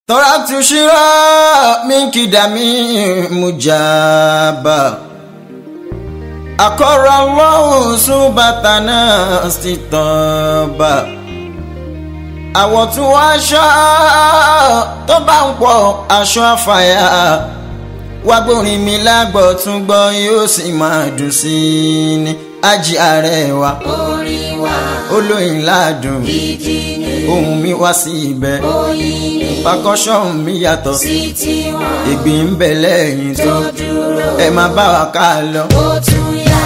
تركت شراء منك دمي مجابا أقر الله سبتنا استطابا àwọ̀ tí wọ́n aṣọ tó bá ń pọ̀ aṣọ àfàyà wá gbórin mi lágbọ̀ tún gbọ́ yóò sì máa dùn sí i ní ají ààrẹ wa orin wa olóyin ládùn gidi ni ohun mi wá sí ibẹ̀ oyin ni pakọ́ṣọ́ mi yàtọ̀ sí tiwọn ìgbín ń bẹ lẹ́yìn tó tó dúró ẹ máa bá wa ká lọ. ó tún yá.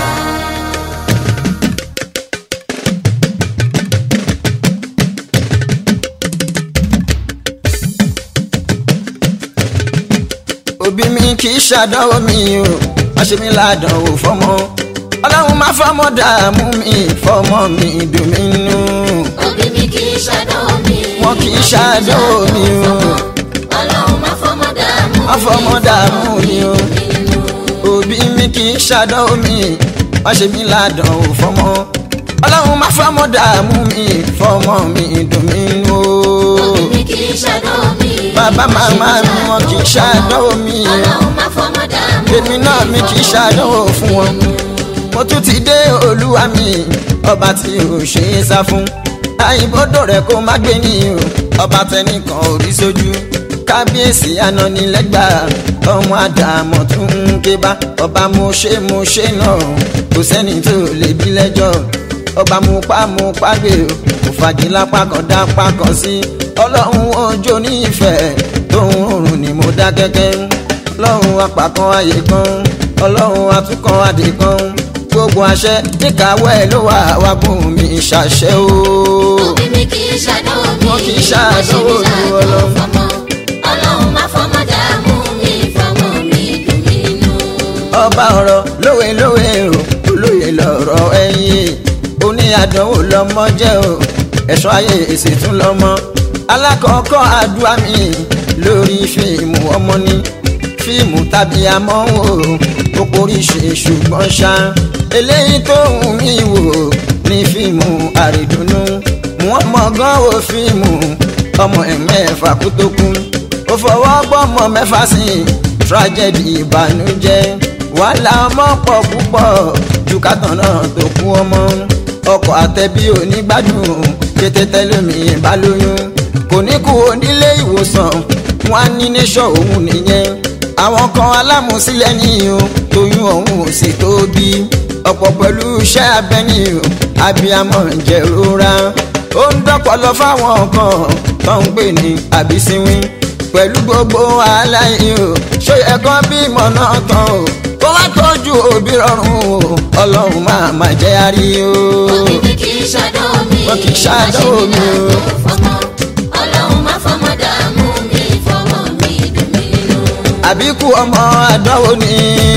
òbí mi kì í ṣàdánwò mi o má ṣe mí ládánwò fọmọ ọlọ́run má fọmọ dààmú mi fọmọ mi dùn mí nù òbí mi kì í ṣàdánwò mi. wọn kì í ṣàdánwò mi o ọlọ́run má fọmọ dààmú má fọmọ dààmú mi o nínú. òbí mi kì í ṣàdánwò mi má ṣe mí ládánwò fọmọ ọlọ́run má fọmọ dààmú mi fọmọ mi dùn mí nù òbí o mi kì í ṣàdánwò mi. bàbá màmá mi wọn kì í ṣàdánwò mi o ọlọ́run má fọmọ dààmú èmi náà mi kì í ṣàdánwò fún wọn. mo tún ti dé olúwa mi ọba tí ò ṣe é sá fún àyìnbódò rẹ kó má gbé ní o ọba tẹnìkan ò rí sójú kábíyèsí ananilẹ́gbà ọmọ àdàmọ̀ tún ń ké bá ọba mo ṣe mo ṣe náà kò sẹ́ni tó lè bí lẹ́jọ́ ọba mo pa mo pa gbé o kò fagilá pákan dá pákan sí ọlọ́run ọjọ́ nífẹ̀ẹ́ tóun òrùn ni mo dá kẹ́kẹ́ ọlọ́run apàkan ayé kan ọlọ́run atukọ̀ adé kan gbogbo àṣẹ níkàáwọ́ ẹ̀ ló wà wá bùn mi ṣàṣẹ o. òbí mi kì í ṣàdánwò mi. Wọn kì í ṣàdánwò Wọ́n ṣe mí ní ládùn Ọlọ́run. fọmọ. ọlọ́run má fọmọ dààmú mi fọmọ mi dùn mí nínú. ọba ọ̀rọ̀ lówe lówe o olóye lọ̀rọ̀ ẹ̀yìn oní àdánwò lọ́mọ jẹ́ o ẹ̀ṣọ́ ayé èsì tún lọ́mọ alákọ̀ọ́kọ́ àdúrà mi lórí fíìmù ọmọ ní fíìmù tàbí amọ́wò ó poríṣe ṣùgbọ́n ṣá eléyìí tó ń mí wò ní fíìmù àrídùnnú wọ́n mọ̀ gan wo fíìmù ọmọ ẹ̀mẹ́fà kú tó kú ó fọwọ́ gbọ́mọ mẹ́fà sí i tragedy ìbànújẹ́ wàhálà ọmọ pọ̀ púpọ̀ ju kàtàn náà tó kú ọmọ ọkọ̀ àtẹ̀bí onígbádùn kété tẹ́lẹ̀mí bá lóyún kò ní kú onílé ìwòsàn wọn á ní nation òun nìyẹn àwọn kan alámùsílẹ̀ ní o tóyún ọ̀hún ò sì tóbi ọ̀pọ̀ pẹ̀lú iṣẹ́ abẹ ní o abiyamọ ń jẹ̀rora ó ń dọ́pọ̀lọ fáwọn kan tó ń pè ní àbísíwín pẹ̀lú gbogbo wàhálà yìí o ṣó yẹ kán bímọ náà tán o kó wá tọ́jú òbí rọrùn o ọlọ́run máa má jẹ́ àrí o. òbí mi kì í ṣàdánwò mi. Wọn kì í ṣàdánwò mi o. Wọ́n ṣe mí ládùn fọmọ. ọlọ́run má fọmọ dààmú mi fọmọ mi dùn mí nínú. àbíkú ọmọ àdánwò ni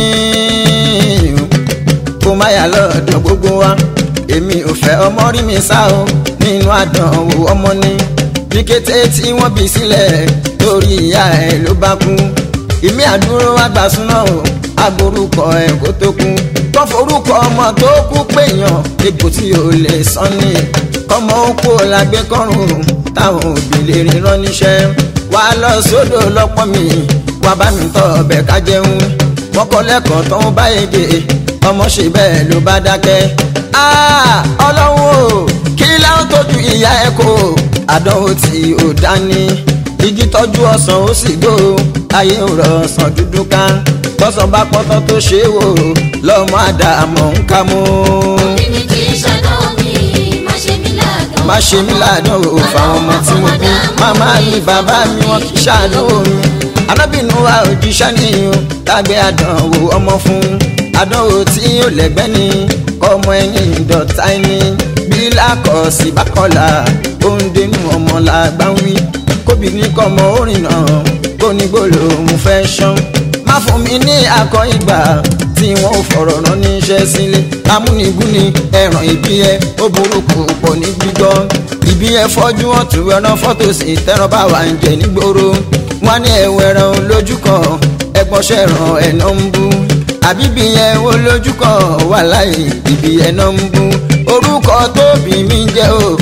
kó má yà lọ́dọ̀ gbogbo wa èmi ò fẹ́ ọmọ rí mi sá o nínú àdánwò ọmọ ni ní kété tí wọ́n bí sílẹ̀ torí ìyá ẹ̀ ló bá kú ìmí àdúró àgbàsúná o agborúkọ ẹ̀ kó tó kú tó forúkọ ọmọ tó kú péyàn egbò tí ò lè sán ni kọ́mọ ó kó lágbé kọ́rùn táwọn òbí lè rí rán níṣẹ́ wà á lọ sódò lọ́pọ̀ mi wà bá mi tọ́ ọbẹ̀ ká jẹun wọ́n kọ́ lẹ́kọ̀ọ́ tó ń bá èdè ọmọ ṣe bẹ́ẹ̀ ló bá dákẹ́. Ah, ọlọ́run o kí láwọn tójú ìyá ẹ̀ kó àdánwò tí ò dání igi tọ́jú ọsàn ó sì gbó ayé ń rọ ọsàn dúdú ká tọ́sán bá pọ́tọ́ tó ṣe é wò lọ́mọ àdàmọ̀ ń ká mú. òbí mi kì í ṣàdánwò mi. má ṣe mí ládùn má ṣe mí ládánwò fáwọn ọmọ tí mo bí màmá mi bàbá mi wọn kì í ṣàdánwò mi arábìnrin wa òjíṣẹ́ nìyẹn tágbé àdánwò ọmọ fún àdánwò tí ó lẹ́gbẹ́ ni kọ́mọ ẹ̀yìn ìdọ̀tá ẹni bí lákọ̀ọ́sì bá kọ́la ó ń dénú ọmọ làgbà ń wí kóbìnrin kọ́mọ orin náà kó ní gbólóhùn fẹ́ ṣán má fún mi ní akọ ìgbà tí wọn ò fọ̀rọ̀ rán níṣẹ́ sílé amúnigún ni ẹ̀ràn ìbí ẹ ó burúkú pọ̀ ní gbígbọ́ ìbí ẹ fọ́jú wọn tún ẹran fọ́tò sí tẹ́ràn bá wà ń jẹ nígboro wọn ní ẹ̀wọ̀ ẹran lójú kan ẹgbọ́n ṣẹ̀ràn ẹ̀nà ń bú àbíbí yẹn wo lójú kan wà láì ìbí ẹ̀nà ń bú orúkọ tóbi mi jẹ́ o mo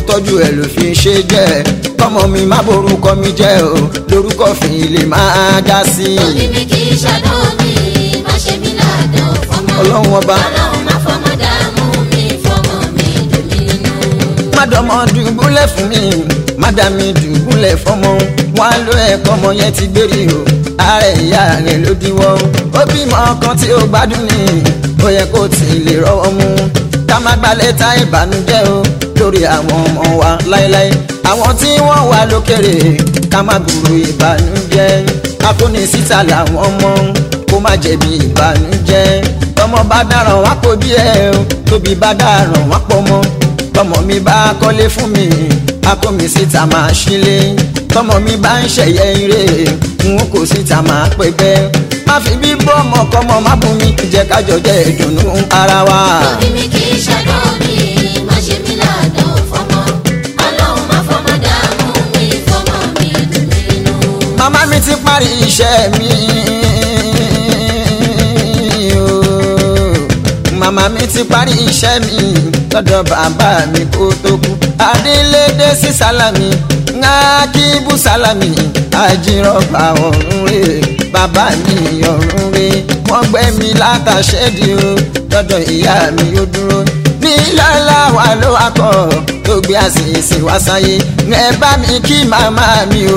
tọ́jú ẹ̀ ló fi ṣe jẹ́ kọ́mọ mi má borúkọ mi jẹ́ o lórúkọ fi lè máa já sí i. òbí mi kì í ṣàdánwò mi má ṣe mí ládàá fọmọ. Ọlọ́run ọba. ọlọ́run má fọmọ dààmú mi fọmọ mi dùn mí nínú. mádọmọ dùbúlẹ̀ fún mi mádàmí dùbúlẹ̀ fọmọ wọn á lo ẹ̀kọ́ ọmọ yẹn ti gbérí o ààrẹ ìyá rẹ̀ ló díwọ́ ó bímọ kan tí ó gbádùn ní ó yẹ kó tì í lè rọ́wọ́ mú ká má gbalẹ̀ ta ìbànújẹ́ o lórí àwọn ọmọ wa láéláé àwọn tí wọ́n wà lókèrè ká má gbúrò ìbànújẹ́ akóni síta làwọn ọmọ kó má jẹ̀bi ìbànújẹ́ tọmọ bá dáràn wá kó bí ẹ o tóbi bá dáràn wá pọ̀ mọ́ tọmọ mi bá kọ́lé fún mi akó mi síta máa ṣílé tọmọ mi bá ń ṣẹ̀yẹ ire n kò síta máa pẹ́ bẹ́ má fi bí bọ́ ọmọ kọ́mọ má bù mí jẹ́ kájọ jẹ́ ìdùnnú ara wa. òbí mi kì í ṣàdánwò mi má ṣe mí ládàá fọmọ. ọlọ́run má fọmọ dààmú mi fọmọ mi dùn mí nínú. màmá mi ti parí iṣẹ́ mi ooo. màmá mi ti parí iṣẹ́ mi lọ́dọ̀ bàbá mi kó tó kú adélédé sí sálámì ńlá kí bú sálámì àjírọ̀bà ọ̀run rè bàbá mi ọ̀run rè wọ́n gbẹ́ mi látàṣẹ́dì o lọ́dọ̀ ìyá mi ó dúró ní lọ́la wà ló wá kọ́ tó gbé àṣìṣe wá sáyé ẹ bá mi kí màmá mi o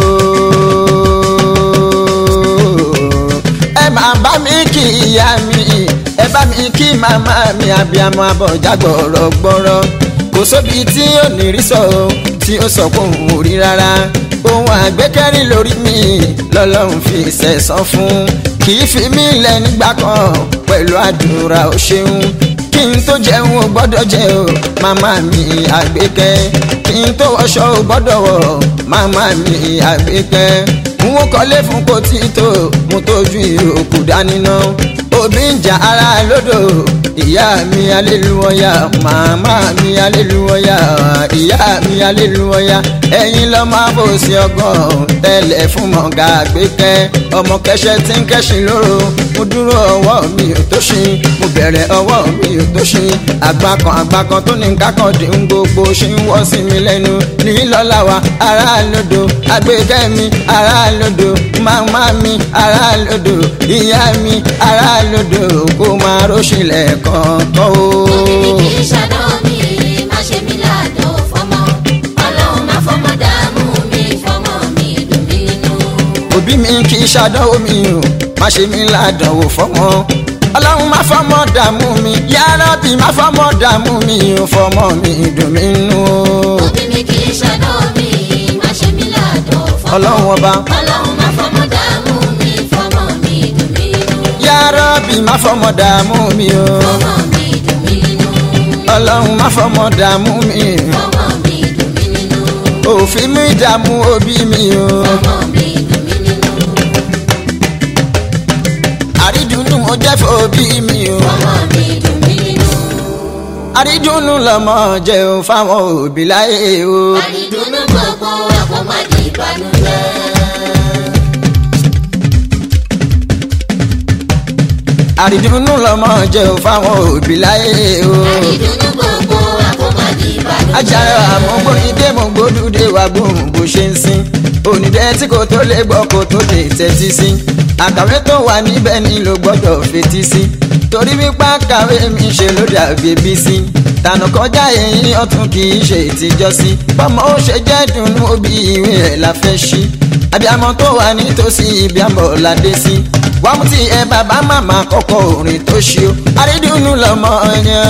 ẹ máa bá mi kí ìyá mi ẹ bá mi kí màmá mi abiyamọ abọjá gbọrọgbọrọ kò sóbi tí ò ní rí sọ o tí ó sọ kóun ò rí rárá ohun àgbékẹ́rì lórí mi lọ́lọ́run fi ṣẹ̀san fún kì í fi mí lẹ̀ nígbà kan pẹ̀lú àdúrà ó ṣeun kí n tó jẹun ò gbọ́dọ̀ jẹ o màmá mi àgbékẹ́ kí n tó wọṣọ ò gbọ́dọ̀ wọ̀ màmá mi àgbékẹ́ n ó kọ́lé fún kò tí tó mo tójú ìyókù dání ná òbí ń jà ara lódò ìyá mi aléluwọ́yà màmá mi aléluwọ́yà ìyá mi aléluwọ́yà ẹ̀yin lọ́ máa bò sí ọgbọ́n tẹ́lẹ̀ fún mọ̀gá àgbékẹ́ ọmọ kẹsẹ̀ tí ń kẹ́sìn lóró mo dúró ọwọ́ mi ò tó ṣin mo bẹ̀rẹ̀ ọwọ́ mi ò tó ṣin àgbà kan àgbà kan tó ní kákan dín ń gbogbo ṣe ń wọ́ sí mi lẹ́nu ní lọ́la wa ará lódò àgbékẹ́ mi ará lódò màmá mi ará lódò ìyá mi ará lódò kó máa róṣìlẹ̀ kọ̀ọ̀kan o. òbí mi kì í ṣàdánwò mi má ṣe mí ládàá fọmọ. ọlọ́run má fọmọ dààmú mi fọmọ mi dùn mí nínú. òbí mi kì í ṣàdánwò mi o má ṣe mí ládánwò fọmọ ọlọ́run má fọmọ dààmú mi yárọ́bì má fọmọ dààmú mi o fọmọ mi dùn mí nù o. òbí mi kì í ṣàdánwò mi má ṣe mí ládàá fọmọ. ọlọ́run ọba ọlọ́run má fọmọ dààmú mi fọmọ mi dùn mí nínú. yárọ́bì má fọmọ dààmú mi o fọmọ mi dùn mí nínú. ọlọ́run má fọmọ dààmú mi fọmọ mi dùn mí nínú. òfin mi dààmú òbí mi o. fọmọ mi dùn mí nínú. àrídùnnú mo jẹ́ fòbí mi o. fọmọ mi dùn mí nínú. àrídùnnú lọmọ jẹ́ o fáwọn òbí láyé o. àdìdúnú gbogbo àkọ́mọ́dé ìbànújẹ́. àrídùnnú lọmọ jẹ́ o fáwọn òbí láyé o. àdìdúnú gbogbo àkọ́mọ́dé ìbànújẹ́. ajára àmúgbórídé mo gbódúdé wa gbóhùn bó ṣe ń sin onídẹ́ tí kò tó lè gbọ́ kó tó lè tẹ́tí sí àkàwé tó wà níbẹ̀ ni ló gbọ́dọ̀ fetí sí torí wípé àkàwé mi ṣe ló dàbí bí sí tànà kọjá èyí ọ̀tún kì í ṣe ìtìjọ́ sí bọ́mọ ó ṣe jẹ́ dùnú òbí ìwé ẹ̀ la fẹ́ ṣí abiyamọ tó wà nítòsí ibi àmọ́ ládé sí wàá mú ti ẹ bàbá màmá kọ́kọ́ orin tó ṣe o àrídùnnú lọmọ yẹn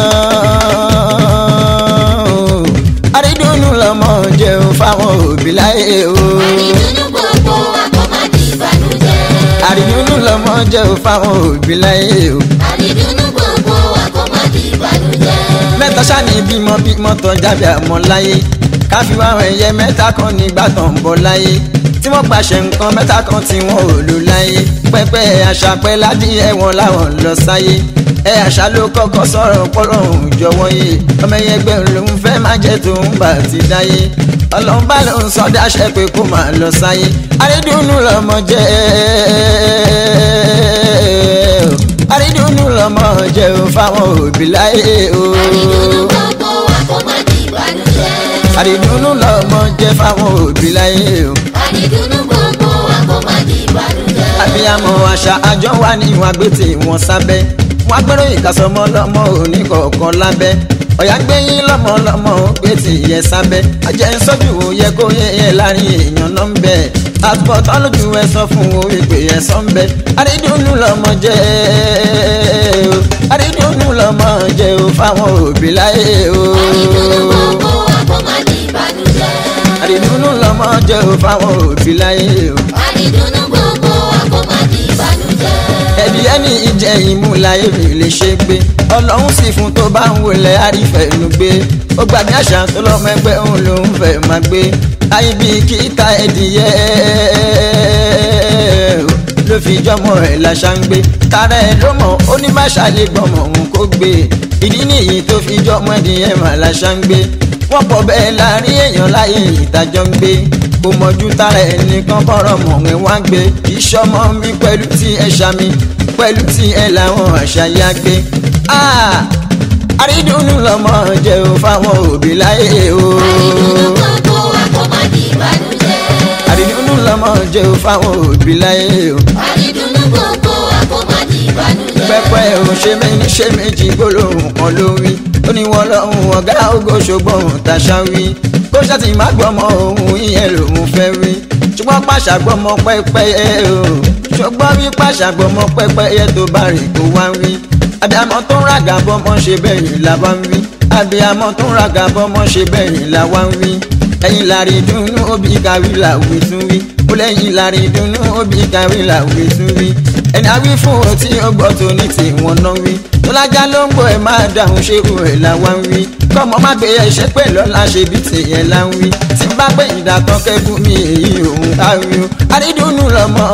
àrídùnnú lọmọ jẹ́ o fáwọn òbí láyé o àdìdúnú gbogbo àkọ́mọ́dé ìbànújẹ́. àrídùnnú lọmọ jẹ́ o fáwọn òbí láyé o àdìdúnú gbogbo àkọ́mọ́dé ìbànújẹ́. mẹ́ta ṣáni bímọ bímọ tán jábẹ́ àmọ́ láyé káfí wá àwọn ẹyẹ mẹ́ta kan nígbà tó ń bọ̀ láyé tí wọ́n pàṣẹ nǹkan mẹ́ta kan tí wọ́n ò lò láyé pẹ́pẹ́ àṣà pẹ́ ládìyẹ wọn láwọn lọ sáyé ẹ àṣà ló kọ́kọ́ sọ̀rọ̀ pọ́lọ́hún jọ̀wọ́ yé ọmọ ẹyẹ gbẹ̀rún ló ń fẹ́ má jẹ́ tó ń bà ti dáyé ọlọ́run bá ló ń sọ dáṣẹ́ pé kó máa lọ sáyé àrídùnnú lọmọ jẹ́ àrídùnnú lọmọ jẹ́ o fáwọn òbí láyé o. àdìdúnú gbogbo àkọ́mọ́dé ìbànújẹ́. àdìdúnú lọmọ jẹ́ fáwọn òbí láyé o. àdìdúnú gbogbo wa kó má di ìbànújẹ́. abiyamọ àṣà àjọ wa ní ìwọ̀n agbẹ́tì wọn sábẹ́ wọn agbẹ́rò ìkàsọ́mọ lọ́mọ òní kọ̀ọ̀kan lábẹ́ ọ̀yà gbẹ̀yìn lọ́mọ lọ́mọ ògbẹ́tì yẹ sábẹ́ ajẹ́ ń sọ́jú wo yẹ kó yẹ ẹ láàrin èèyàn náà ń bẹ̀ àtúbọ̀tán lójú ẹ sọ fún o ìpè ẹ sọ ń bẹ àdídùnnú lọmọ jẹ́ o àdídùnnú lọmọ jẹ́ o fáwọn òbí láyé o àdìdúnú gbogbo wa kó má di ìbànújẹ́. àdídùnnú lọmọ jẹ́ o fáwọn òbí láyé o. àdìdúnú gbogbo wa kó má di ìbànújẹ́. ẹbí ẹni ìjẹ ìmú láyé mi lè ṣe gbé ọlọ́run sì fún tó bá ń wọlé àrífẹ̀ẹ́nu gbé ó gbàgbé àṣà tó lọ́mọ ẹgbẹ́ òun lòún fẹ́ máa gbé ayé bíi kíta ẹdìyẹ ló fi jọmọ ẹ láṣà ń gbé tara ẹ ló mọ ó ní má ṣàlè gbọmọ òun kó gbé ìdí nìyí tó fi jọmọ ẹdìyẹ mà láṣà ń gbé wọ́n pọ̀ bẹ́ẹ̀ láàrin èèyàn láyé ìtajọ́ ń gbé kò mọ̀jú tara ẹnìkan kọ́rọ̀ mọ̀ ẹ́ wá gbé ìṣọmọ mi pẹ̀lú tí ẹ ṣàmì pẹ̀lú tí ẹ làwọn àṣà yá gbé. àrídùnnú lọmọ jẹ́ o fáwọn òbí láyé o. àdìdúnú gbogbo wa kó má di ìbànújẹ́. àrídùnnú lọmọ jẹ́ o fáwọn òbí láyé o. àdìdúnú gbogbo wa kó má di ìbànújẹ́. pẹpẹ òun ṣe méjì ṣe méjì gbólóhùn kan ló wí ó ní wọn lọhùn ọgá ògo ṣùgbọ́n tàṣà wí bó ṣàtì má gbọmọ òun ìyẹn lòun fẹ́ wí ṣùgbọ́n pàṣà gbọmọ pẹ́pẹ́yẹ o ṣùgbọ́n wí pàṣà gbọmọ pẹ́pẹ́yẹ tó bá rìn kó wá wí abiyamọ tó ń ràgà bọmọ ṣe bẹ́yìn là wá ń wí abiyamọ tó ń ràgà bọmọ ṣe bẹ́yìn là wá ń wí ẹ̀yin lárí dùnnú òbí kàwé làwí tún wí ó lẹ́yìn lárí dùnnú òbí kàwé làwí tún wí ẹni àwí fún o tí ó gbọ́ tó ní tiwọn náà wí tó lájà ló ń gbọ́ ẹ máa dáhùn ṣé o ẹ̀ là wá ń wí kọ́mọ má gbé ẹ̀ṣẹ́ pẹ̀ lọ́la ṣe bí tìyẹn là ń wí tí bá pé ìdàtọ̀ kẹ́kù mi èyí òun á wí o àrídùnnú lọ́mọ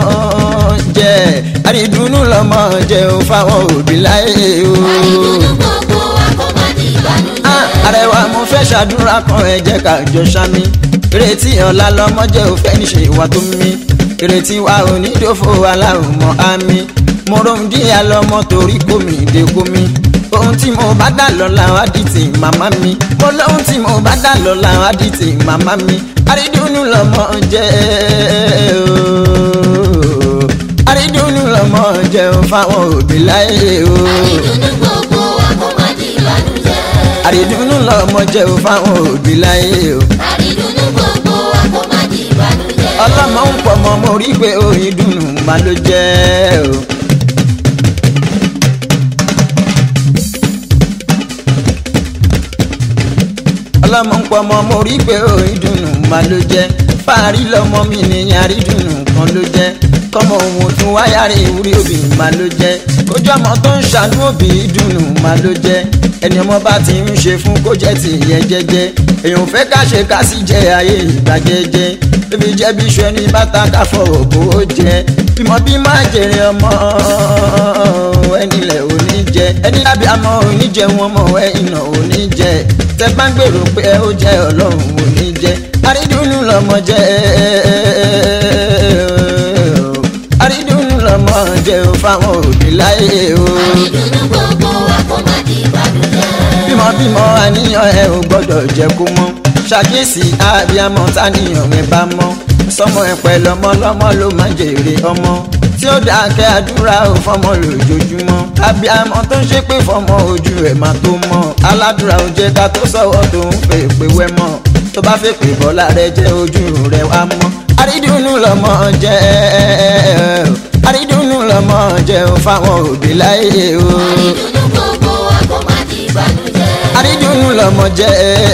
jẹ́ àrídùnnú lọ́mọ jẹ́ o fáwọn òbí láyé o. àdìdúnú gbogbo wa kó má di ìbànújẹ́. Ah, àrẹwà mo fẹ́ ṣàdúrà kan ẹ jẹ́ ká jọ ṣámi ìrètí ọ̀la lọ́mọ jẹ́ òfẹ́ níṣe ìwà tó mí ìrètí wa ò ní dòfo aláwọ̀ mọ́ àmì mo rohun díẹ̀ lọ́mọ torí kò mí dé kó mi ohun tí mo bá dà lọ́la wá di ti màmá mi mo lóhun tí mo bá dà lọ́la wá di ti màmá mi àrídùnnú lọ́mọ jẹ́ ooo àrídùnnú lọ́mọ jẹ́ o fáwọn òbí láyé o àdìdúnú gbogbo wa kó má di ìbànújẹ́. àrídùnnú lọ́mọ jẹ́ o fáwọn òbí láyé o. àdìdúnú gbogbo wa kó má di ìbànújẹ́. ọlọ́mọ ń pọ̀ mọ́ mo rí pé oyin dùnú má ló jẹ́ o. ọlọ́mọ ń pọ̀ mọ́ mo rí pé oyin dùnú má ló jẹ́ fàárí lọ́mọ mi ní yarí dùnú kan ló jẹ́ kọ́mọ òun tún wáyà rí ìwúrí òbí má ló jẹ́ kójú ọmọ tó ń ṣàánú òbí dùnú má ló jẹ́ ẹni ọmọ bá ti ń ṣe fún kó jẹ́ ti yẹ jẹ́jẹ́ èèyàn fẹ́ ká ṣe ká sì jẹ ayé ìgbà jẹ́jẹ́ bébí jẹ́ bí iṣu ẹni bàtà ká fọwọ́ bó o jẹ bímọ bí má jèrè ọmọ ẹni lẹ̀ ò ní jẹ ẹni lábẹ́ àmọ́ ò ní jẹ wọn mọ̀ ẹ iná ò ní jẹ tẹ bá ń gbèrò pé ẹ ó jẹ ọlọ́run ò ní jẹ àrídùnnú lọmọ jẹ àrídùnnú lọmọ jẹ o fáwọn òbí láyé o àdìdúnú gbogbo wa kó má di ìbànújẹ́. bímọ bímọ àníyàn ẹ ò gbọ́dọ̀ jẹ́ kó mọ́ ṣàkíyèsí àbíamọ táníyàn ẹ bá mọ́ sọmọ ẹ pẹ̀lú ọmọ lọ́mọ ló máa ń jèrè ọmọ tí ó dákẹ́ àdúrà ò fọmọ lójoojúmọ́ àbíamọ tó ń ṣépè fọmọ ojú ẹ̀ máa tó mọ́ aládùúrà ò jẹ́ ká tó sọ̀wọ́ tó ń fẹ́ pé wẹ́ mọ́ tó bá fẹ́ pè bọ́lá rẹ jẹ́ ojú rẹ wá mọ́ àrídùnnú lọmọ jẹ́ àrídùnnú lọmọ jẹ́ ò fáwọn òbí láyé o àdìdúnú gbogbo wa kó má di ìbànújẹ́. àrídùnnú lọmọ jẹ́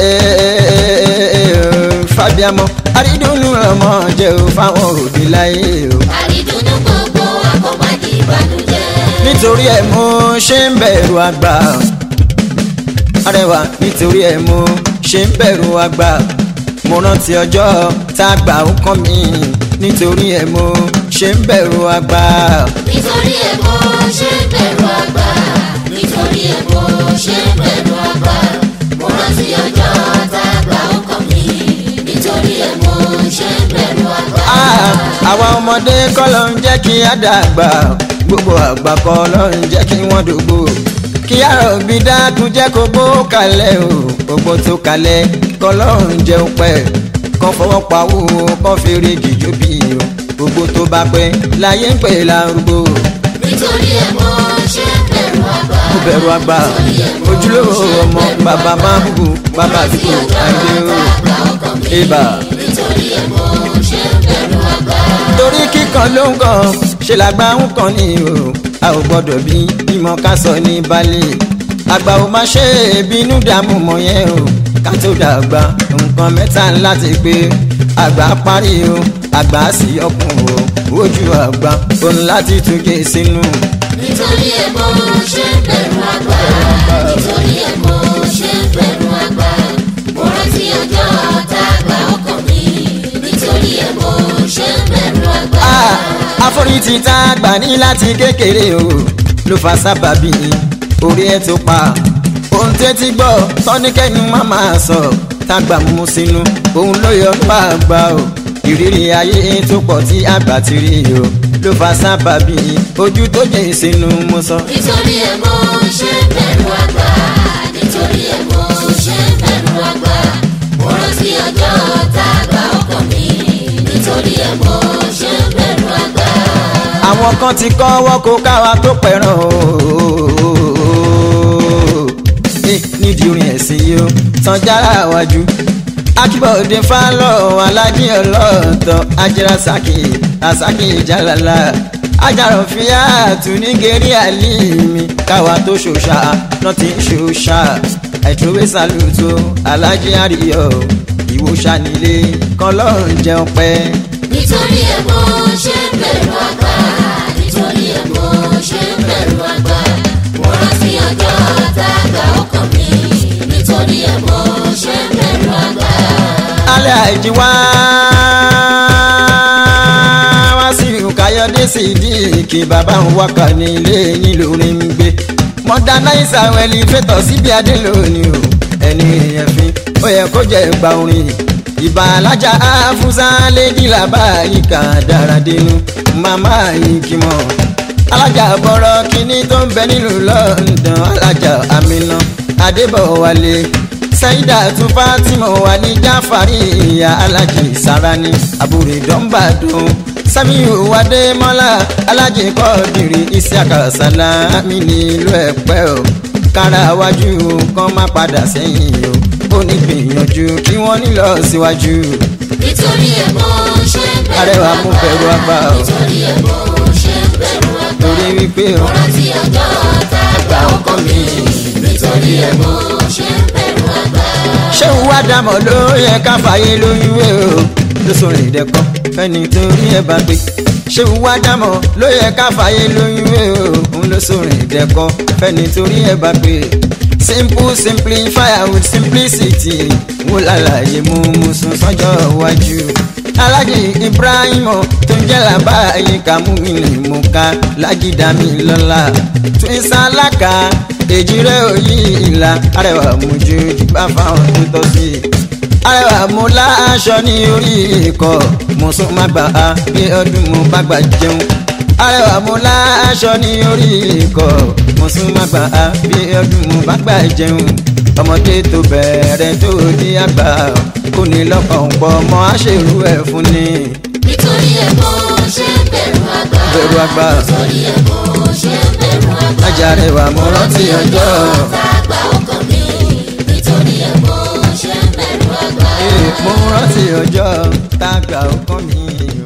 fàbíàmọ àrídùnnú lọmọ jẹ́ ò fáwọn òbí láyé o. àdìdúnú gbogbo wa kó má di ìbànújẹ́. nítorí ẹ̀ mo ṣe ń bẹ̀rù àgbà arẹwà nítorí ẹ̀ mo ṣe ń bẹ̀rù àgbà mo rántí ọjọ́ tá a gbà ó kàn mí nítorí ẹ̀ mo ṣe ń bẹ̀rù àgbà. nítorí ẹ̀ mo ṣe ń bẹ̀rù àgbà. nítorí ẹ̀ mo ṣe ń bẹ̀rù àgbà. mo rántí ọjọ́ tá a gbà ó kàn mí. nítorí ẹ̀ mo ṣe ń bẹ̀rù àgbà. Ah, àwa ọmọdé kọ́ ló ń jẹ́ kí á dàgbà gbogbo àgbà kọ́ ló ń jẹ́ kí wọ́n dògbò kí àrò bí dákun jẹ́ kó gbó kalẹ̀ o gbogbo tó kalẹ̀ kọlọ́run jẹun pẹ́ kán fọwọ́ pawó kán fèrè gìjó bí o gbogbo tó bá pẹ́ láyé ń pè lárúgbó nítorí ẹ̀ mo ṣe bẹ̀rù àgbà. mo bẹ̀rù àgbà ojúlówó ọmọ bàbá máa ń bù bàbá àdúgbò àìdè o ibà. nítorí ẹ̀ mo ṣe bẹ̀rù àgbà. torí kíkan ló ń kàn ṣe làgbà ń kàn ní o a ò gbọdọ̀ bí bímọ ká sọ ní balẹ̀ àgbà ò má ṣe bínú dààmú mọ́ yẹn o ká tó dàgbà nǹkan mẹ́ta láti pé àgbà parí o àgbà sì ọkùn o ojú àgbà òun láti tún gé sínú. nítorí ẹ̀ mo ṣe bẹ̀rù àgbà. nítorí ẹ̀ mo ṣe bẹ̀rù àgbà. mo rántí ọjọ́ tá a gba ọkàn mi. nítorí ẹ̀ mo ṣe bẹ̀rù àgbà. Ah, àforítì tá a gbà ní láti kékeré o ló fa sábàbí orí ẹ tó pa ohun tẹ́tí gbọ́ tọ́nikẹ́ni má máa sọ tágbà mú sínú òun ló yọ bá a gbà o ìrírí ayé tó pọ̀ tí àgbà ti rí o ló fa sábàbí ojú tó jẹ́ sínú mo sọ. nítorí ẹ̀ mo ṣe bẹ̀rù àgbà. nítorí ẹ̀ mo ṣe bẹ̀rù àgbà. mo rántí ọjọ́ tá a gba ọkàn mi. nítorí ẹ̀ mo ṣe bẹ̀rù àgbà. àwọn kan ti kọ́ wọ́kọ̀ káwa tó pẹ̀ràn ooo nídìí orin ẹ̀sìn yìí ó tán jára wájú akíbọ̀dé fálọ̀ alájí ọlọ́ọ̀tọ̀ ajẹ́rasàkì rasaki jalala ajarọ̀ fìyà tùnígẹ̀rì àlìmí káwa tó ṣòṣà náà ti ń ṣòṣà ẹ̀túwé sàlùtò alájí àríyọ̀ ìwòsàn nílé kan lọ́rùn jẹun pẹ́. nítorí ẹ̀ mo ṣe bẹ̀rù àgbà. nítorí ẹ̀ mo ṣe bẹ̀rù àgbà. mo rántí ọjọ́ tá a gba ọkàn mi. nítorí ẹ̀ mo ṣe bẹ̀rù àgbà. alẹ́ àìjí wá wá sí káyọ̀dé sí díìkì bàbá ń wákà ní ilé yín lórí ń gbé mọ́dánáísà wẹ̀lì fẹ́tọ̀ síbi adé lónìí o ẹni èèyàn fi ó yẹ kó jẹ́ gba orin ìbà alájà áfúsá lẹ́gìlá báyìí kà dára dénú màmá yìí kì mọ́ alájà bọ̀rọ̀ kínní tó ń bẹ nílùú London alájà Amina Adébọ̀wálé saida tún fatima wà ní jáfàrí ìyá alájì sarani àbúrò dọ́ńbàdùn samiu adémọ́lá alájì kọ́ọ̀dìrì isiaka salami nílùú ẹ̀pẹ́ o kára wájú kan má padà sẹ́yìn o ó ní gbìyànjú kí wọ́n nílọ síwájú nítorí ẹ̀ mo ṣe bẹ̀rù arẹwà mú bẹ̀rù àgbà o nítorí ẹ̀ mo ṣe bẹ̀rù àgbà. torí wípé o mo rántí ọjọ́ tá a gba ọkàn mi. nítorí ẹ̀ mo ṣe bẹ̀rù àgbà. ṣé wàá dàmọ̀ ló yẹ ká fàyè lóyún wé o ló sọ̀rọ̀ ìdẹ́kọ̀ fẹ́ni tó rí ẹ bá gbé ṣé wàá dàmọ̀ ló yẹ ká fàyè lóyún wé o òun ló sọ̀rọ̀ ìdẹ́kọ̀ fẹ́ni tó rí ẹ bá gbé simple simplify with simplicity wò lálàyé mú mú sùn sọ́jọ́ iwájú alájì ibrahim tó ń jẹ́ làbá àyíká mú mi lè mú ká lájídá mi lọ́la twins alága èjì rẹ̀ òyì ìlà arẹwà mojú bá fáwọn tó tọ́ sí i arẹwà mo láṣọ ní orí ikọ̀ mo sún má gbà á bí ọdún mo bá gbà jẹun arẹwà mo láṣọ ní orí ikọ̀ mo sún má gbà á bí ọdún mo bá gbà jẹun ọmọdé tó bẹ̀rẹ̀ tó di àgbà kò ní lọ́kàn pọ̀ mọ́ àṣèrú ẹ̀ fún ni nítorí ẹ̀ mo ṣe bẹ̀rù àgbà. bẹ̀rù àgbà nítorí ẹ̀ mo ṣe bẹ̀rù àgbà. ajarẹwà mo rántí ọjọ́ tá a gba ọkàn mi. nítorí ẹ̀ mo ṣe bẹ̀rù àgbà. mo rántí ọjọ́ tá a gbà ọkàn mi o.